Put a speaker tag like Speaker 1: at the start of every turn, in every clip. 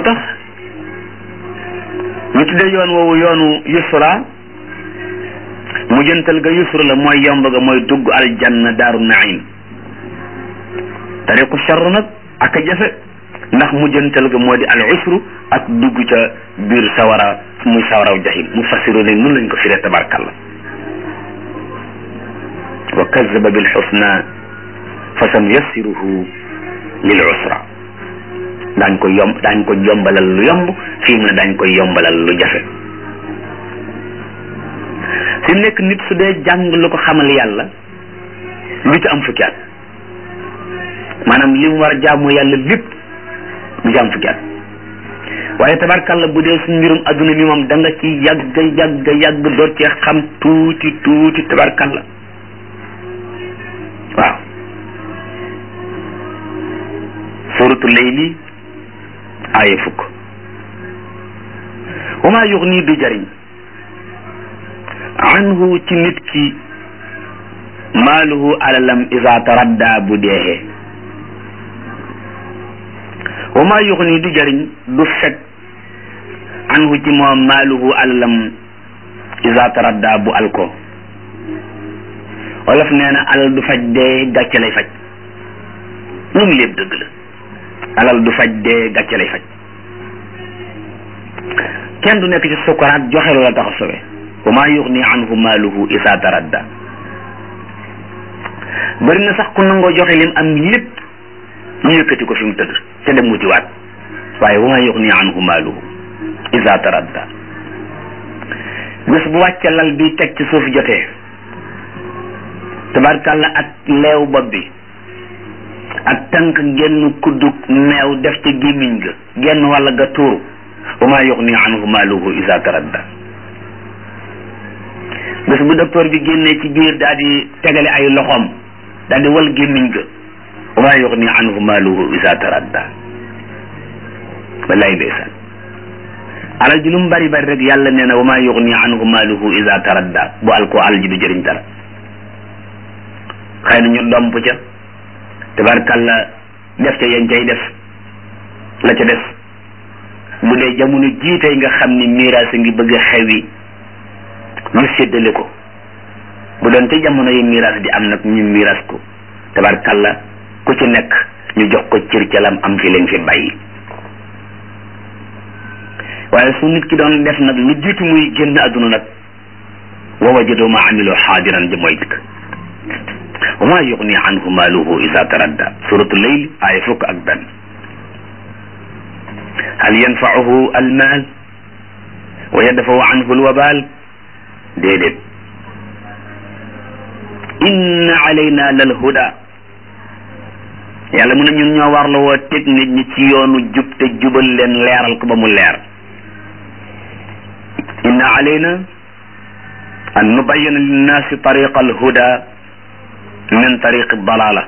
Speaker 1: tax ñu tuddee yoon woowu yoonu yusra mujjantal ga yusra la mooy yomb ga mooy dugg aljanna daaru naim tariqu charr nag ak a jafe ndax mujjantal ga moo di al usru ak dugg ca biir sawara muy sawaraw jahim mu fassiru ne nun lañ ko firee tabarkalla wa kazaba bil xusna fa san yassiruhu lil usra daañ ko yomb daañ ko yombalal lu yomb fii mu ne daañ ko yombalal lu jafe fi mu nekk nit su dee jàng lu ko xamal yàlla lu ci am fukki at maanaam li mu war a jaamu yàlla lépp lu ci am fukki at waaye tabarkalla bu dee suñ mbirum adduna mi moom da nga ci yàgg yàgg yàgg door cee xam tuuti tuuti tabarkalla waaw suratu layli aaya fukk wa maa yuxni du jariñ anhu ci nit ki maaluhu alalam isa taradda bu deexee wa maa yuxni du jariñ du fekk anhu ci moom maaluhu alalam isa taradda bu alko wolof nee na alal du faj dee gàcce lay faj ñun lépp dëgg la alal du faj dee gàcce lay faj kenn du nekk ci sukaraat joxe lu la tax a sowe wa maa yuxni anhu maaluhu isa taradda bëri na sax ku nangoo joxe lim am lépp ñu yëkkati ko fi mu tëdd te dem wuti waat waaye wa maa yuxni anhu maaluhu isa taradda bés bu wàcce lal bi teg ci suuf jotee tabarkàlla ak leew bopp bi ak tànk genn kuddug meew def ca gémmiñ ga genn walla ga tuuru wa maa yuxni anhu maaluhu isa taradda bés bu docteur bi génnee ci biir daal di tegale ay loxoom daal di wal gémmiñ ga wa maa yuxni anhu maaluhu isa taradda wallaay ndeysaan alal ji lu mu bari bari rek yàlla nee na wa maa yuxni anhu maaluhu isa taradda bu al ko alal ji du jëriñ dara xëy na ñu domp ca tabarkalla def ca yañ cay def la ca def bu dee jamono jiitey nga xam ni miraas a ngi bëgg a xewi ñu séddale ko bu doon ca jamono yi miraas di am nag ñu miraas ko tabarkalla ku ci nekk ñu jox ko cër ca lam am fi leen fi bàyyi waaye su nit ki doon def nag lu jiitu muy génn àdduna nag wa wajadu ma amilu xaadiran ja mooy dikk wa maa yuxni anhu maaluhu isa taradda suratu leyl aaya fukk ak benn hal yanfauhu almaal wa yadfawu anhu alwabaal déedéet inna alayna lal huda yàlla mu ne ñun ñoo war la woo teg nit ñi ci yoonu jub te jubal leen leeral ko ba mu leer inna alayna an nubayyina linnaasi tariqa alhuda min tariqi dalala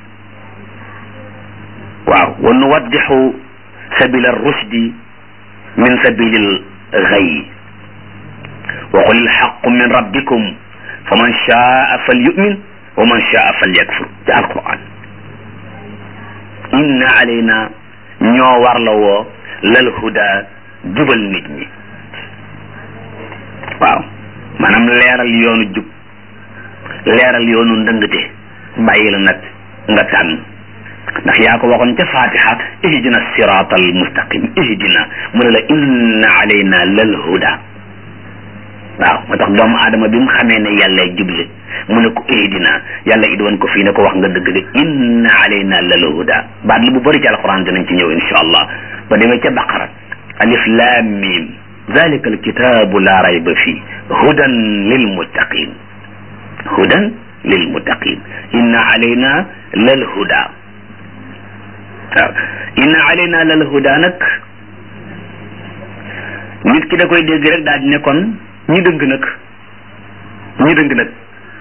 Speaker 1: waaw wa nuwaddixu sabila rushdi min sabili lxay wa qul ilxaqu min rabbikum fa man shaa falyumin wa man shaa falyakfur ci alquran inna alayna ñoo war la woo lal huda jubal nit ñi waaw maanaam leeral yoonu jub leeral yoonu ndëngte bàyyi la nag nga tànn ndax yaa ko waxoon ca fatiha ihdina sirata al mustaqim ihdina mu ne la inna alayna lal huda waaw moo tax doomu aadama bi mu xamee ne yàlla juble mu ne ko ihdina yàlla it woon ko fii ne ko wax nga dëgg de inna alayna lal huda baat la bu bëri ci alquran dinañ ci ñëw insha allah ba demee ca baqara alif lam mim zalika alkitabu la rayba fii hudan lil muttaqin hudan lil muttaqin inna alayna lal huda waaw inna alayna lal huda nag nit ki da koy dégg rek daal di ne kon ñi dëng nag ñi dëng nag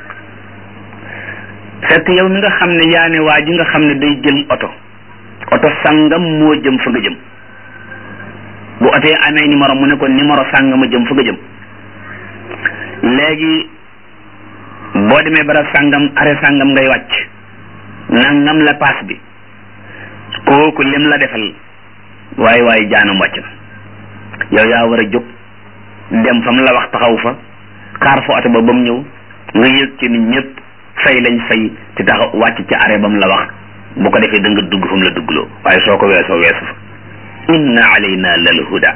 Speaker 1: fekk yow mi nga xam ne yaa ne waa ji nga xam ne day jël oto oto sangam moo jëm fa nga jëm bu oto yi amee numéro mu ne ko numéro sangam a jëm fa nga jëm léegi boo demee barab sangam are sangam ngay wàcc nangam la paas bi kooku lim la defal waaye waaye jaanam wàcc na yow yaa war a jóg dem fa mu la wax taxaw fa xaar fa oto ba ba mu ñëw nga yëg ci nit ñëpp fay lañ fay te taxaw wàcc ci arrêt ba mu la wax bu ko defee da nga dugg fa mu la duggloo waaye soo ko weesoo weesu fa inna alayna lal huda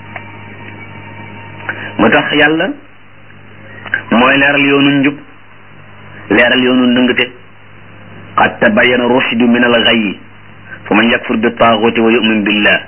Speaker 1: moo tax yàlla mooy leeral yoonu njub leeral yoonu ndëngte qad tabayyana rushdu min al ghayyi fa man yakfur bi taaguti wa yu'min billah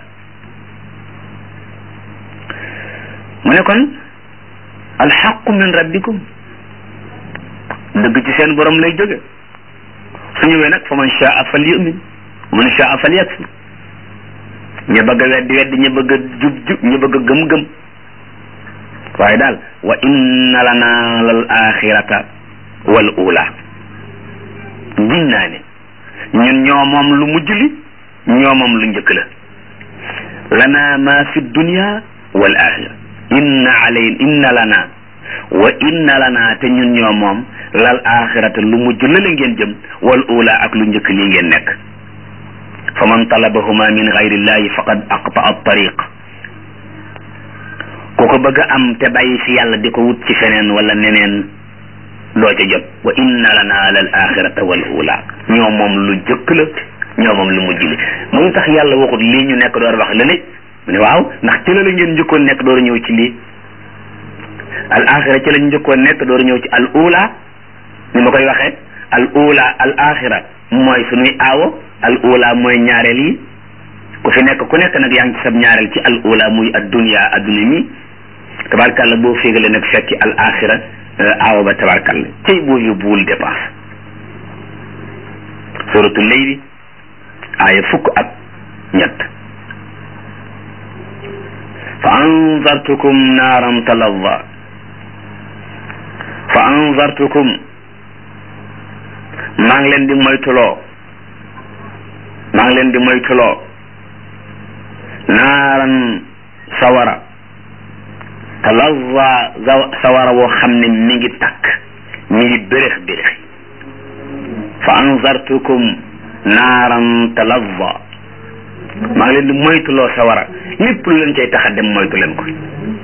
Speaker 1: mu ne kon alxaqu min rabbikum dëgg ci seen borom lay jóge su ñëwee nag fa man shaa fal yu'min wa man shaa fal yakfur ña bëgg a weddi weddi ña bëgg a jub jub ña bëgg a gëm gëm waaye daal wa inna lana lal axirata wal ula giñ naa ne ñun ñoo moom lu mujj li ñoo moom lu njëkk la lana ma fi dunya wal axira inna alay inna lana wa inna lana te ñun ñoo moom lal axirata lu mujj la la ngeen jëm wal ula ak lu njëkk lii ngeen nekk fa man talabahuma min gayrillahi faqad aqta a tariq ku ko bëgg a am te bàyyi fi yàlla di ko wut ci feneen wala neneen doo ca jot wa inna lana lal axirata wal ula ñoo moom lu jëkk la ñoo moom lu mujj li mu ngi tax yàlla waxut lii ñu nekk door wax lële mu ne waaw ndax ci la la ngeen njëkkoon nekk door ñëw ci lii al axira ci lañ njëkkoon nekk door ñëw ci al ula ni ma koy waxee al ula al axira mooy suñuy aawo al ula mooy ñaareel yi ku fi nekk ku nekk nag yaa ngi ci sab ñaareel ci al ula muy ad dunya adduna mi tabarkàlla boo féegale nag fekki al axira aawo ba tabarkàlla cey boo yóbbuwul dépense suratu leyli aaya fukk ak ñett fa anzartukum naaran talazza fa anzartukum maa ngi leen di moytuloo maa ngi leen di moytuloo naaran sawara talazza sawara woo xam ne mi ngi takk mi ngi bérix bérix fa anzartukum naaran talazza maa ngi leen di moytuloo sawara lépp lu leen cay tax a dem moytu leen ko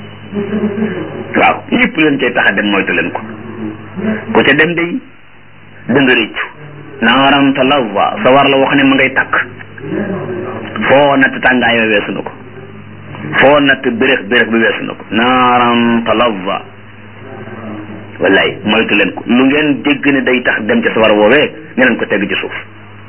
Speaker 1: waaw lépp lu leen cay tax a dem moytu leen ko ku ca dem day da nga réccu naaran talazza sawara la wax ne ma ngay takk foo natt tàngaay ba weesu na ko foo natt béréx béréx bi weesu na ko naaran talazza wallaay moytu leen ko lu ngeen dégg ne day tax dem ca sawara woowee ne leen ko teg ci suuf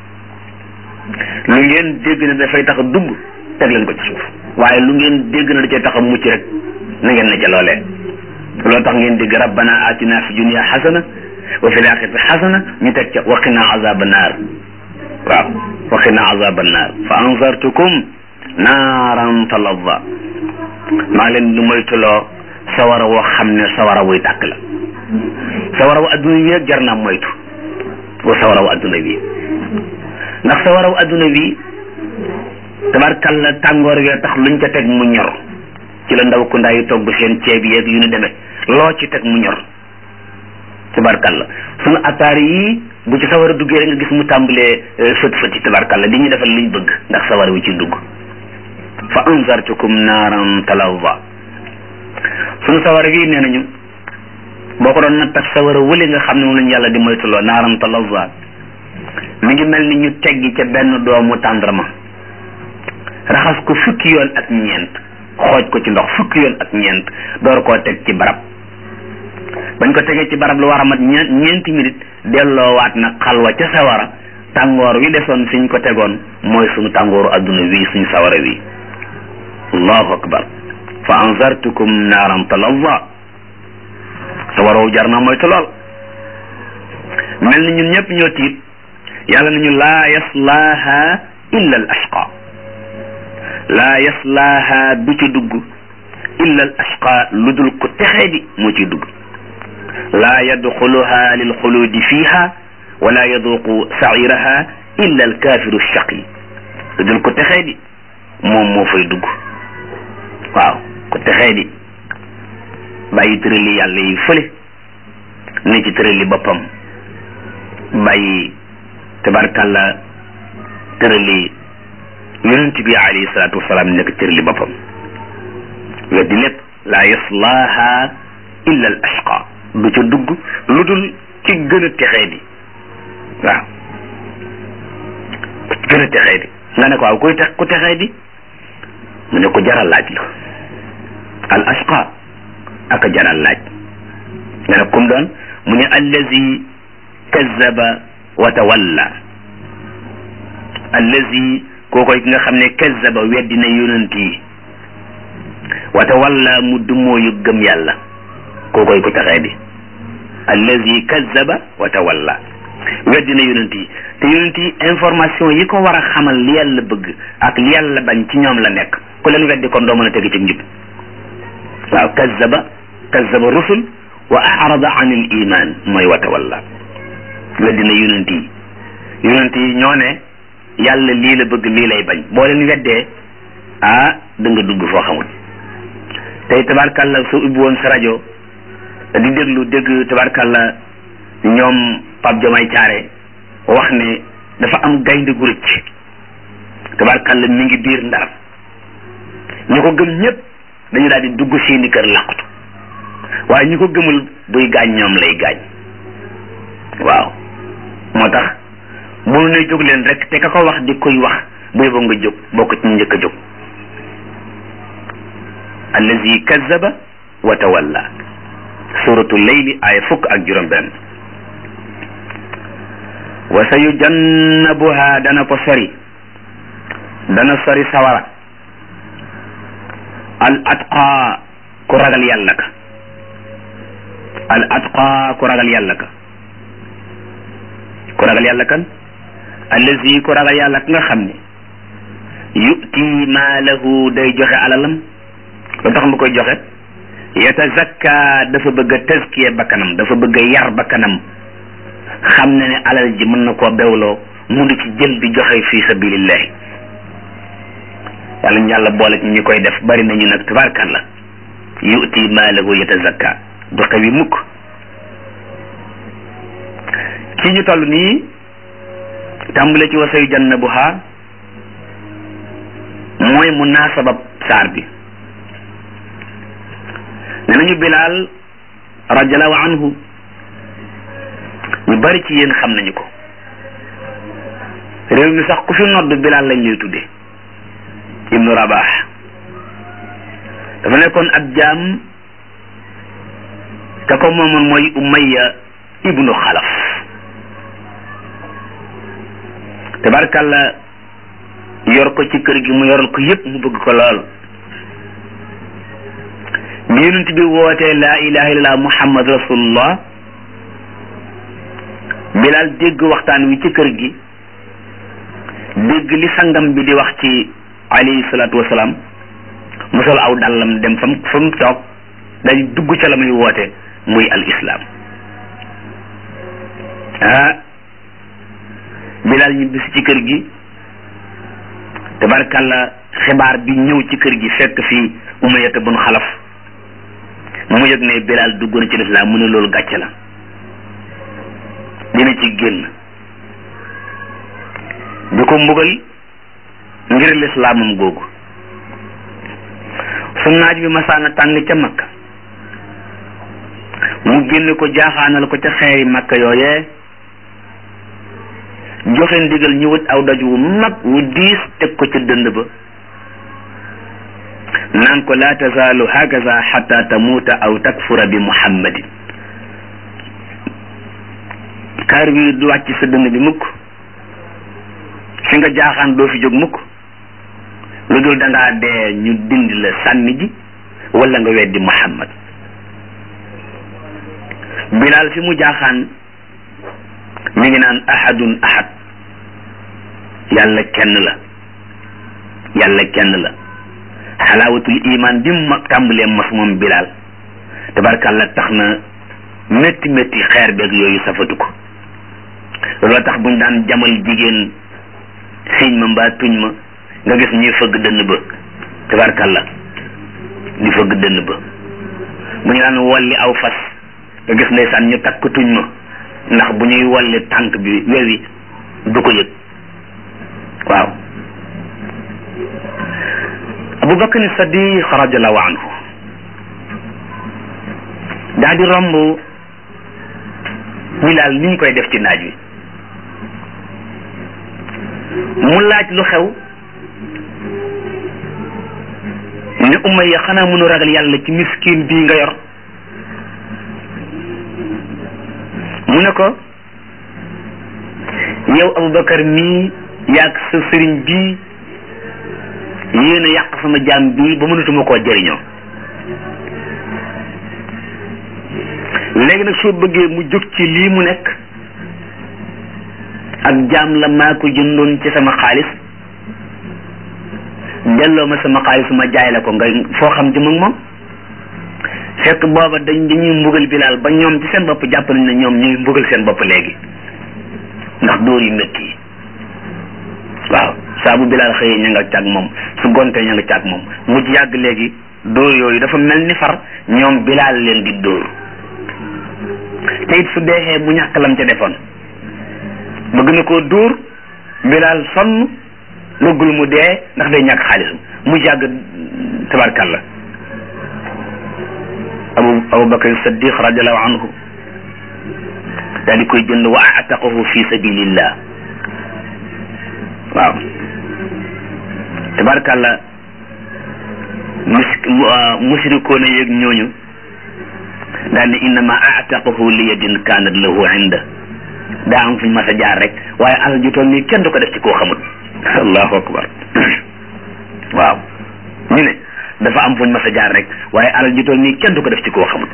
Speaker 1: lu ngeen dégg ne dafay tax a dugg teg leen ko ci suuf waaye lu ngeen dégg ne da cay tax a mucc rek na ngeen ne ca loolee loolu tax ngeen dégg rabbana atina fi dunya xasana wa fi laaxirati xasana ñu teg ca waqina azaba naar waaw waqina azaba naar fa anzartukum naaran talazza maa leen di moytuloo sawara woo xam ne sawara wuy tàkk la sawara wu adduna wi jar naa moytu wa sawara wu adduna wi ndax sawara wu adduna wi tabarkalla tàngoor wee tax luñ ca teg mu ñor ci la ndaw ku ndaa yi togg seen ceeb yeeg yu ñu demee loo ci teg mu ñor tabarkalla sunu attaar yi bu ci sawara duggee rek nga gis mu tàmbalee fët fëti tabarkalla di ñu defal liñ bëgg ndax sawara wi ci dugg fa anzartukum naaran talazza sunu sawara wi nee nañu boo ko doon natt ak sawara wële nga xam ne moom lañu yàlla di moytuloo naaran talazza mi ngi mel ni ñu teggi ca benn doomu tàndarma raxas ko fukki yoon ak ñeent xooj ko ci ndox fukki yoon ak ñeent door koo teg ci barab bañ ko tegee ci barab lu war a mat ñeent ñeenti minute delloowaat nag xalwa ca sawara tàngoor wi desoon fi ñu ko tegoon mooy suñu tàngooru adduna wi suñu sawara wi allahu akbar fa anzartukum naaran talazza sawara wu jar na moytu lool mel ni ñun ñëpp ñoo tiit yàlla nañu laa yaslaaha illa al ashqa laa yaslaaha du ci dugg illa al ashqa lu dul ko texee di moo ciy dugg laa yadxuluha lil xuluudi fiiha wala yaduqu sairaha illa al kaafiru shaqi lu dul ko texee di moom moo fay dugg waaw ko texee di bàyyi tërali yàlla yi fële ne ci tërali boppam bàyyi tabarkàlla tërali yonent bi alayhi salaatu wasalaam nekk cër li boppam weddi lépp laa yaslaaha illa al ashqa du ca dugg lu dul ci gën a texee di waaw gën a texee di nga ne ko waaw kuy tex ku texee di mu ne ko jaral laaj la al ashqa ak a jaral laaj nga ne kum doon mu ne allazi kazzaba wa tawalla allazi kookoy ki nga xam ne kazzaba weddi na yonent yi wa tawalla mu dumooyu gëm yàlla kookoy ku taxee di allazi kazzaba wa tawalla weddi na yonent yi te yonent yi information yi ko war a xamal li yàlla bëgg ak li yàlla bañ ci ñoom la nekk ku leen weddi kon doo mën a tegi ci njub waaw kazzaba kazzaba rusul wa arada an il iman mooy wa tawalla weddi na yonent yi yonent yi ñoo ne yàlla lii la bëgg lii lay bañ boo leen weddee ah da nga dugg foo xamul tey tabarkàlla soo ubbi woon sa rajo di déglu dégg tabarkàlla ñoom Pape Jomay Caare wax ne dafa am gaynde gu rëcc tabarkàlla mi ngi biir ndar ñu ko gëm ñëpp dañu daal di dugg seeni kër làqutu waaye ñu ko gëmul buy gaañ ñoom lay gaañ waaw moo tax bu ne jóg leen rek te ka ko wax di koy wax buy ba nga jóg bokk ci njëkk a jóg allazi kazzaba wa tawalla suratu leyli ay fukk ak juróom benn wa sa yujannabuha dana ko sori dana sori sawara al atqa ku ragal yàlla ka al atqa ku ragal yàlla ka ku ragal yàlla kan allazi ku ragal yàlla ka nga xam ne yu'ti maalahu day joxe alalam lu tax mu koy joxe yatazakka dafa bëgg a tazkiya bakkanam dafa bëgg a yar bakkanam xam ne ne alal ji mën na koo bewloo mu di ci jël di joxe fi sabilillahi yàlla ñu yàlla boole ci ñi koy def bari nañu nag tabarkalla yu'ti maalahu yatazakka du xewi mukk ci ñu toll nii tàmbale ci wasayu jannabuha mooy munaasabab saar bi ne nañu bilaal radiallahu anhu ñu bari ci yéen xam nañu ko réew mi sax ku fi nodd bilaal lañ lay tudde ibnu rabax dafa nekkoon ab jaam ka ko moomoon mooy umayya ibnu xalaf tabarkalla yor ko ci kër gi mu yoral ko yépp mu bëgg ko lool bi yonent bi wootee laa ilaha illallah muhammad rasulullah bilaal dégg waxtaan wi ci kër gi dégg li sangam bi di wax ci alayhi salaatu wasalaam mu sol aw dàllam dem fam fa mu toog day dugg ca la muy woote muy al islam ah bilaal ñu bis ci kër gi tabarkalla xibaar bi ñëw ci kër gi fekk fii umayata bun xalaf mu yëg ne bilaal dugg na ci lislaam mu ne loolu gàcce la dina ci génn di ko mbugal ngir lislaamam googu su naaj bi masaana tàng ca makka mu génne ko jaaxaanal ko ca xeeri makka yooyee joxe ndigal ñu wut aw doj wu mag wu diis teg ko ca dënd ba naan ko laa tazaalu hakaza xata tamuuta aw takfura bi muhammadin kaar bi du wàcc sa dënd bi mukk fi nga jaaxaan doo fi jóg mukk lu dul da ngaa dee ñu dindi la sànni ji wala nga weddi muhammad bilaal fi mu jaaxaan mi ngi naan ahadun ahad yàlla kenn la yàlla kenn la xalaawatul iman bi mu tàmbalee mos moom bilaal tabarkàlla tax na métti métti xeer beeg yooyu safatu ko looloo tax buñ daan jamal jigéen siñ ma mbaa tuñ ma nga gis ñuy fëgg dënn ba tabarkàlla di fëgg dënn ba bu ñu daan wolli aw fas nga gis ndeysaan ñu takk tuñ ma ndax bu ñuy wolli tànk bi wewi du ko yëg waaw Abu Bakr Sadiq radiallahu anhu daa di romb Bilaal ni ñu koy def ci naaj wi mu laaj lu xew ne Umayya xanaa mënu ragal yàlla ci miskin bii nga yor mu ne ko yow Aboubacar mii yaag sa sëriñ bii yéen a yàq sama jaam bii ba mënatuma koo jëriñoo léegi nag soo bëggee mu jóg ci lii mu nekk ak jaam la maa ko jëndoon ci sama xaalis delloo ma sama xaalis ma jaay la ko nga foo xam ci moom fekk booba dañ dañuy mbugal bilaal ba ñoom ci seen bopp jàpp nañ ne ñoom ñuy mbugal seen bopp léegi ndax dóor yu métti yi waaw saa bu bilaal xëyee ña nga càgg moom su gontee ña nga càgg moom mu yàgg léegi dóor yooyu dafa mel ni far ñoom bilaal leen di dóor te it su deexee mu ñàkk lam ca defoon bëgg na koo dóor bilaal sonn bëggul mu dee ndax day ñàkk xaalisam mu yàgg tabarkalla abu abu bakar saddiq radiallahu anhu daal di koy jënd wa ataqahu fi sabilillah waaw tabarkalla mus musrikoona yeeg ñooñu daal ne innama ataqahu li yadin kanat lahu inda daa am fuñ mas a jaar rek waaye alal ju toll nii kenn du ko def ci koo xamut allahu akbar waaw ñu ne dafa am fuñ mas a jaar rek waaye alal ji toll nii kenn du ko def ci koo xamul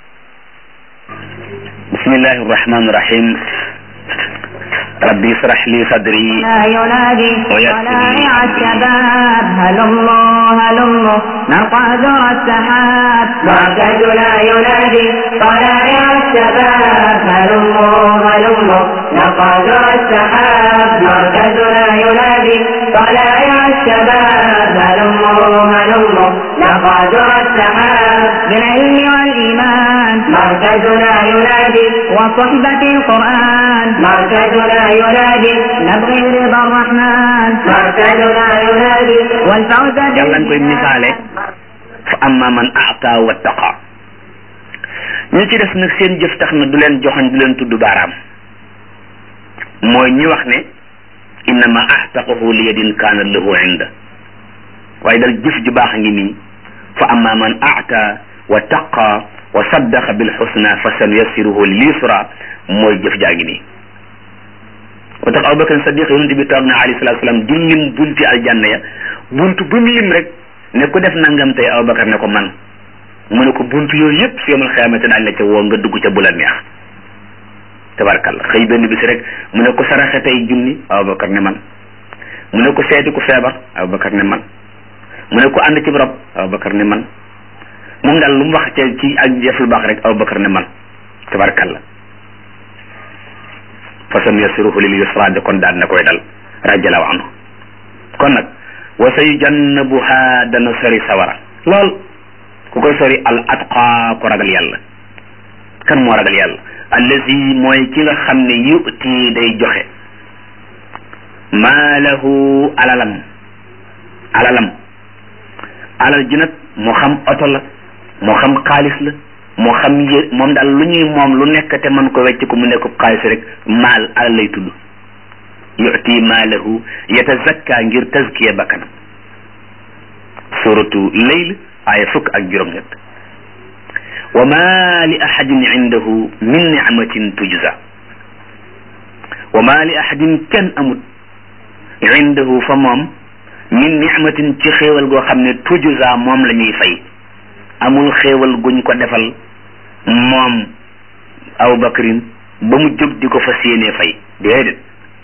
Speaker 1: bismillahi arrahmani irrahim rabbi israh li sadri
Speaker 2: ينادي طلائع الشباب هلموا هلموا نرقى ذرى السحاب مركزنا ينادي طلائع الشباب هلموا هلموا نرقى ذرى السحاب مركزنا ينادي طلائع الشباب هلموا هلموا نرقى ذرى السحاب بالعلم والإيمان مركزنا ينادي وصحبة القرآن مركزنا ينادي نبغي رضا الرحمن مركزنا ينادي والفوز
Speaker 1: yàlla nga koy misaale fa amma man aata wattaqa ñu ci def nag seen jëf tax na du leen joxoñ du leen tudd baaraam mooy ñi wax ne innama ahtaqahu li yadin kaana lahu inda waaye dal jëf ju baax a ngi nii fa amma man aata wa taqa wa saddaqa bil xusna fa sanuyassiruhu lil yusra mooy jëf jaa ngi nii moo tax Abubakar Sadiq yonent bi toog na alayhi salaatu salaam di lim bunti aljanna ya buntu bu mu lim rek ne ku def nangam tey Abubakar ne ko man mu ne ko buntu yooyu yëpp su yemal xiyaamate daañu la ca woo nga dugg ca bu la neex tabarkalla xëy benn bis rek mu ne ko saraxe tey junni Abubakar ne man mu ne ko seeti ku feebar Abubakar ne man mu ne ko ànd ci rob Abubakar ne man moom daal lu mu wax ca ci ak jëf lu baax rek Abubakar ne man tabarkalla fa sanuyassiruhu lil yusra de kon daan na koy dal radiallahu anhu kon nag wa sayujannabuha dana sori sawara lool ku koy sori al atqa ko ragal yàlla kan moo ragal yàlla allazi mooy ki nga xam ne yu'ti day joxe maalahu alalam alalam alal ji nag moo xam oto la moo xam xaalis la moo xam yë moom daal lu ñuy moom lu nekk te mën ko wecc ko mu nekk xaalis rek maal alal lay tudd yu'ti maalahu yatazakka ngir tazkiya bakkanam suratu layl aaya fukk ak juróom-ñett wa ma li ahadin indahu min nicmatin tujza wa ma li ahadin kenn amut indahu fa moom min nicmatin ci xéewal goo xam ne tujza moom la ñuy fay amul xéewal guñ ko defal moom Abu Bakrin ba mu jóg di ko fas yéenee fay déedéet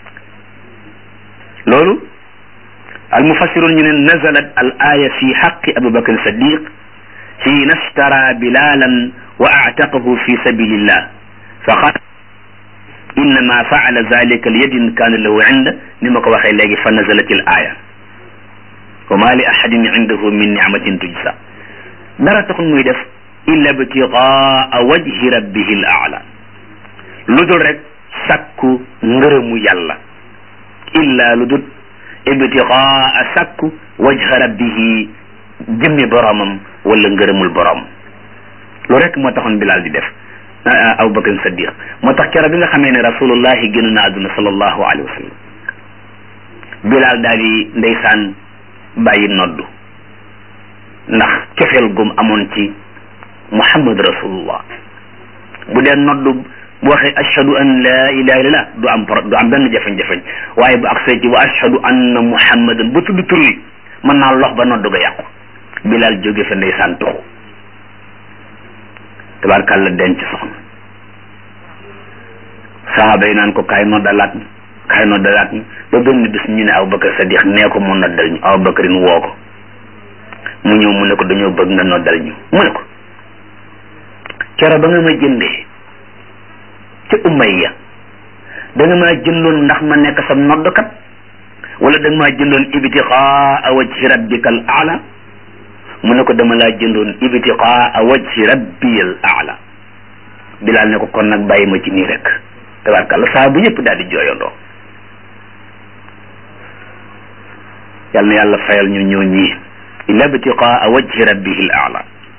Speaker 1: loolu al mufassirun ñu ne nazalat al aya fi xaqi Abu Bakrin Sadiq xiina ashtara bilalan wa aataqahu fi sabilillah fa qaal innama faala zalika li yadin kaana lahu inda ni ma ko waxee léegi fa nazalat al aya wa ma li ahadin indahu min nicmatin tujza dara taxul muy def illa ibtigaa wajhi rabbihi l aala lu dul rek sakku ngërëmu yàlla illa lu dul ibtigaa sakku wajha rabbihi jëmmi boromam wala ngërëmul borom lu rek moo taxoon Bilal di def Abu Bakr Saddiq moo tax keroog bi nga xamee ne rasulullahi génn na àdduna sallallahu alayhi wa sallam Bilal daal di ndeysaan bàyyi noddu ndax cofeel gum amoon ci Muhammad rasulullah bu dee noddu bu waxee ashhadu an la ilaha illallah du am pro du am benn jafe-jafe waaye bu agsee ci wa ashhadu anna muhammadan ba tudd tur wi mën naa lox ba noddu ga yàqu Bilal jóge fa ndeysaan tuxu tabarkàlla denc soxna saxaaba yi naan ko kaay noddalaat ñu kaay noddalaat ñu ba benn bis ñu ne Abubakar Sadiq nee ko mu noddal ñu Abubakarin woo ko mu ñëw mu ne ko dañoo bëgg nga noddal ñu mu ne ko kero ba nga ma jëndee ci Umayya da nga maa jëndoon ndax ma nekk sa noddkat wala da nga maa jëndoon ibtiqaa wajhi rabbikal aala mu ne ko dama laa jëndoon ibtiqaa wajhi rabbiyal aala Bilaal ne ko kon nag bàyyi ma ci nii rek tabarkàlla saa bu yëpp daal di jooyandoo yal na yàlla fayal ñu ñoo ñii illa ibtiqaa wajhi rabbihil aala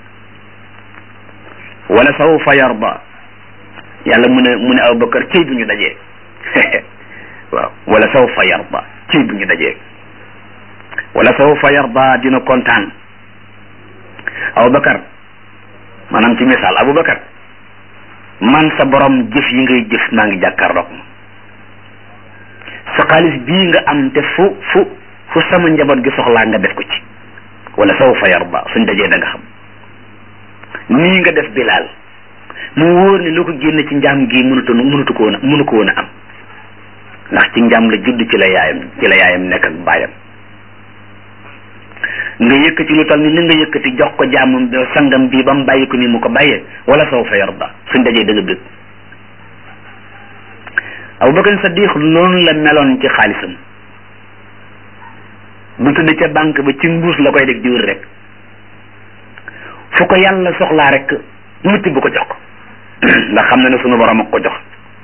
Speaker 1: wala sawfa yarda yàlla mu ne mu ne Abubakar cëy bu ñu dajee waaw wala sawfa yarda cëy bu ñu dajee wala sawfa yarda dina kontaan Abubakar maanaam ci misaal Abubakar man sa borom jëf yi ngay jëf maa ngi jàkkaarloog sa xaalis bii nga am te fu fu fu sama njaboot gi soxlaa nga def ko ci wala sawfa yarda suñ dajee da nga xam nii nga def Bilaal mu wóor ne loo ko génne ci njaam gi mënutu mënutu ko woon a mënu ko woon a am ndax ci njaam la judd ci la yaayam ci la yaayam nekk ak baayam nga yëkkati lu tal ni li nga yëkkati jox ko jaamam sangam bii ba mu bàyyi ko ni mu ko bàyyee wala sawfa yarda suñ dajee dëgg dëgg Abubakar Sadiq noonu la meloon ci xaalisam bu tudd ca banque ba ci mbuus la koy def di wër rek fu ko yàlla soxlaa rek mu tibb ko jox ko ndax xam na ne sunu borom ak ko jox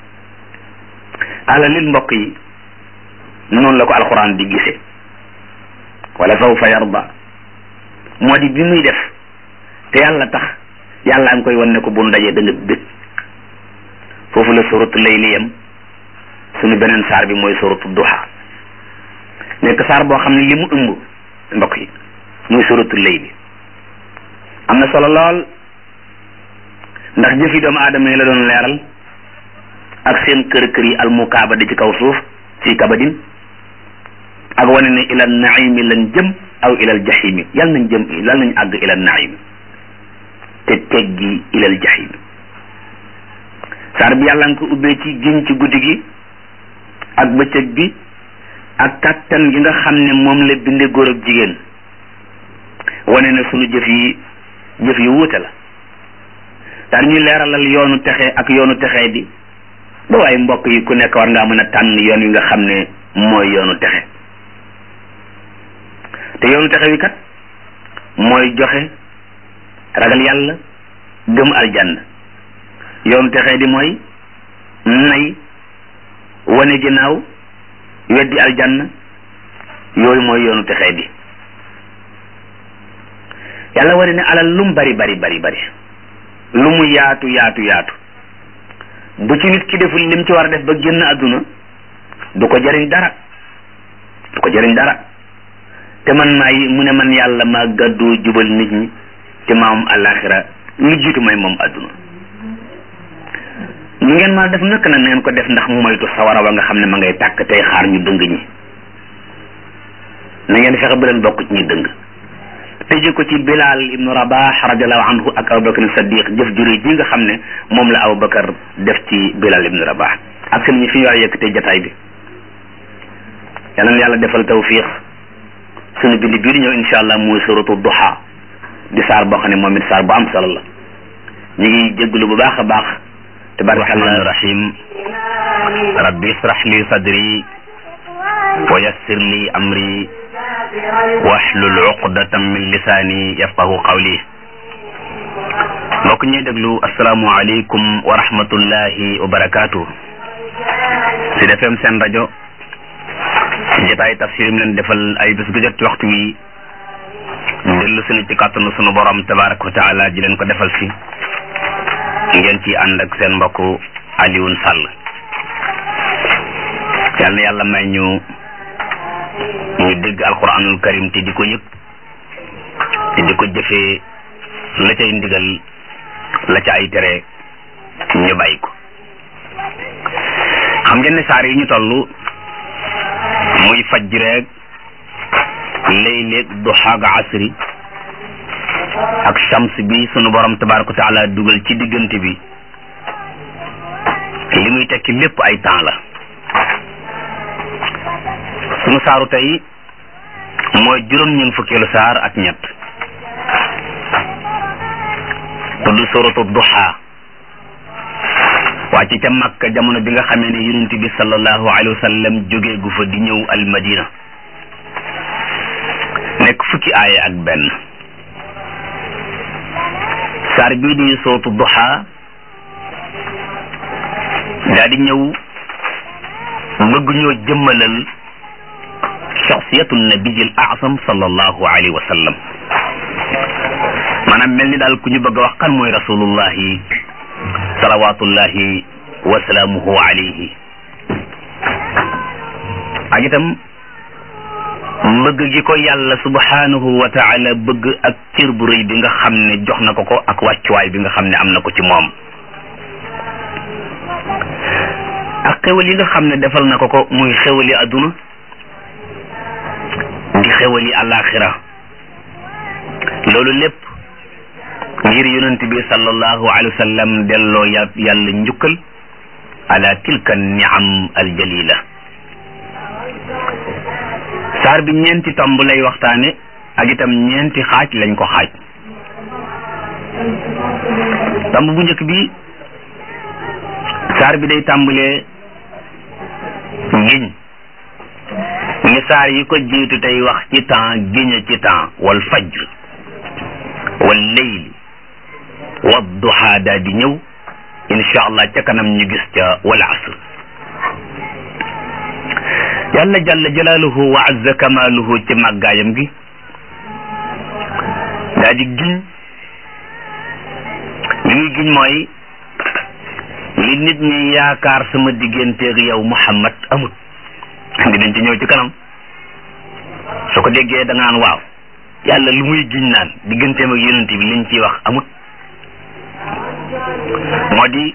Speaker 1: ala lil mbokk yi noonu la ko alxuraan di gisee wala sawfa yarda moo di bi muy def te yàlla tax yàlla am koy wan ne ko bu ndajee da nga bég foofu la suratu layli yam sunu beneen saar bi mooy suratu duha nekk saar boo xam ne li mu ëmb mbokk yi muy suratu layli am na solo lool ndax jëfi doomu aadama yi la doon leeral ak seen kër kër yi almukaaba di ci kaw suuf ci kabadin ak wane ne ilal naimi lan jëm aw ilal jahimi yal nañ jëm yal nañ àgg ilal naimi te teggi ilal jahimi saar bi yàlla nga ko ubbee ci giñ ci guddi gi ak bëccëg bi ak kattan gi nga xam ne moom la binde góor ak jigéen wane ne sunu jëf yi jëf yi wuute la daal ñuy leeralal yoonu texe ak yoonu texee di ba waaye mbokk yi ku nekk war ngaa mën a tànn yoon wi nga xam ne mooy yoonu texe te yoonu texe wi kat mooy joxe ragal yàlla gëm aljanna yoonu texee di mooy nay wane ginnaaw weddi aljanna yooyu mooy yoonu texee di yàlla wane ne alal lum bari bari bari bari lu mu yaatu yaatu yaatu bu ci nit ki deful lim ci war a def ba génn àdduna du ko jëriñ dara du ko jëriñ dara te man maay mu ne man yàlla maa gàddu jubal nit ñi te maam àllaaxira lu jiitu may moom àdduna ñu ngeen ma def nak na ngeen ko def ndax moytu sawara wa nga xam ne ma ngay tàkk tey xaar ñu dëng ñi na ngeen fexe ba leen bokk ci ñi dëng tëje ko ci Bilal ibnu Rabah radiallahu anhu ak Abubakar Sadiq jëf jure ji nga xam ne moom la Abubakar def ci Bilal ibnu Rabah ak seen ñi fi ñu war a yëkkatee jataay bi yal na yàlla defal tawfiq sunu bind bii di ñëw insha allah muy suratu duha di saar boo xam ne moom it saar bu am solo la ñu ngi jégalu bu baax a baax
Speaker 3: rahmaan rahim rabbi israh li sadri wa yassir li amri wahlul uqdatan min lisaani yafqahu qawli mbokk ñuy déglu asalaamu aleykum wa rahmatullahi wa barakaatu si defem seen rajo jotaay tafsir mi leen defal ay bés gu jot ci waxtu wi dellu sunu ci kàttanu sunu borom tabaraka wa taala di leen ko defal si ngeen ci ànd ak seen mbokku Alioune Sall yal na yàlla may ñu ñu dégg alquranul karim te di ko yëg te di ko jëfee la cay ndigal la ca ay tere ñu bàyyi ko xam ngeen ne saar yi ñu toll muy fajreeg layleeg duxaaga asri ak shams bi sunu borom tabaraka wa taala dugal ci diggante bi li muy tekki lépp ay temps la sunu saaru tey mooy juróom-ñeent fukkeelu saar ak ñett tudd suratu duha wàcc ca makka jamono bi nga xamee ne yonent bi sallallahu alayhi wa sallam jógee gu fa di ñëw al madina nekk fukki aaya ak benn saar bii di suratu duha daa di ñëw bëgg ñoo jëmmalal shaxsiyatu nabiyil asam sallallahu alayhi wa sallam maanaam mel ni daal ku ñu bëgg a wax kan mooy rasulullahi salawatullahi wa salaamuhu alayhi ak itam mbëgg gi ko yàlla subhanahu wa taala bëgg ak cër bu rëy bi nga xam ne jox na ko ko ak wàccuwaay bi nga xam ne am na ko ci moom ak xewal yi nga xam ne defal na ko ko muy xewali adduna di xewali alaxira loolu lépp ngir yonent bi sallallahu alayhi wa sallam delloo ya yàlla njukkal ala tilka niam aljalila saar bi ñeenti tomb lay waxtaane ak itam ñeenti xaaj lañ ko xaaj tomb bu njëkk bi saar bi day tàmbalee giñ ni saar yi ko jiitu tey wax ci temps giña ci temps wal fajr wal leyli wad duha daa di ñëw insha allah ca kanam ñu gis ca wal asr yàlla jalla jalaaluhu wa azza kamaaluhu ci màggaayam gi daa di giñ li muy giñ mooy li nit ñi yaakaar sama digganteeg yow Muhammad amut dinañ ci ñëw ci kanam soo ko déggee da nga naan waaw yàlla lu muy giñ naan digganteem ak yonent bi liñ ciy wax amut moo di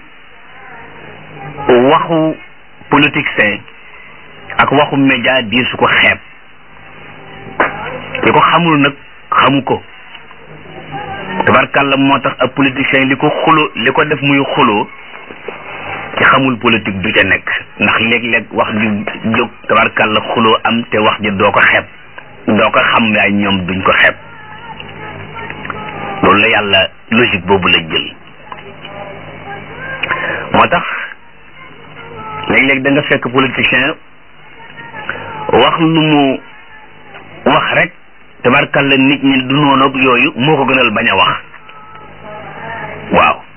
Speaker 3: waxu politicien ak waxu média di su ko xeeb ki ko xamul nag xamu ko tabarkàlla moo tax ab politicien li ko xulo li ko def muy xuloo ci xamul politique du ca nekk ndax léeg-léeg wax ju jóg tabarkàlla xuloo am te wax ji doo ko xeeb doo ko xam yaay ñoom duñ ko xeeb loolu la yàlla logique boobu la jël moo tax léeg-léeg da nga fekk politicien wax lu mu wax rek tabarkàlla nit ñi du noonu ak yooyu moo ko gënal bañ a wax waaw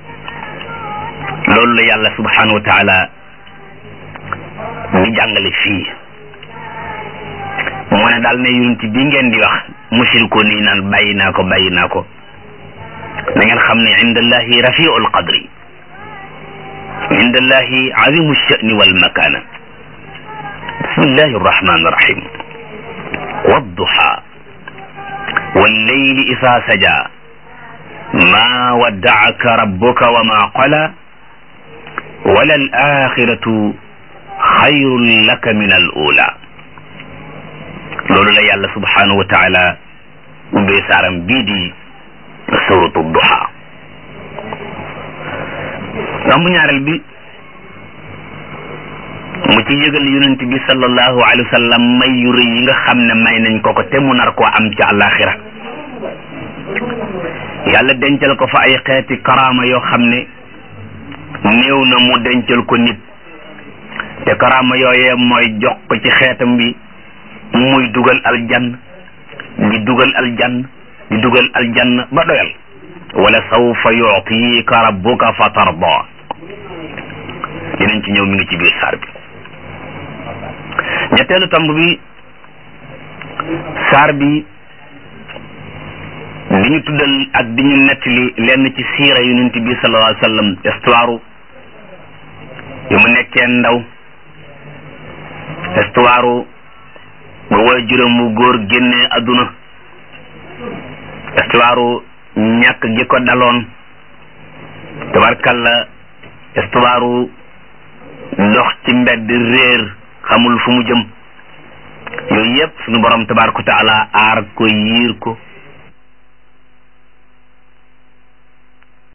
Speaker 3: loolu la yàlla subhanahu wa taala di jàngale fii moo ne daal ne yonent bi ngeen di wax mushriko nii naan bàyyi naa ko bàyyi naa ko da ngeen xam ne indallahi rafiul qadri indallahi azimu sha'ni wal makana bismillahi arrahmani arrahim wadduha wallayli isa saja ma wadda'aka rabbuka wa ma qala wala al axiratu xayrun laka min al ula loolu la yàlla subhanahu wa taala ubbee saaram bii di suratu duha tomb ñaareel bi mu ci yëgal yonent bi sallallahu alayhi wa sallam may yu rëy yi nga xam ne may nañ ko ko te mu nar koo am ci àllaaxira yàlla dencal ko fa ay xeeti karaama yoo xam ne néew na mu dencal ko nit te karaama yooyee mooy jox ko ci xeetam bi muy dugal aljann di dugal aljann di dugal aljann ba doyal wala sawfa yu'tika rabbuka fa tarda dinañ ci ñëw mi ngi ci biir saar bi ñetteelu tomb bi saar bi ñu tuddal ak di ñu nettali lenn ci siira yonent bi sallallahu alayhi wa sallam histoire yu mu nekkee ndaw histoire ba woy juróom mu góor génnee adduna histoire ñàkk gi ko daloon tabarkalla histoire dox ci mbedd réer xamul fu mu jëm yooyu yëpp sunu borom tabaraka taala aar ko yiir ko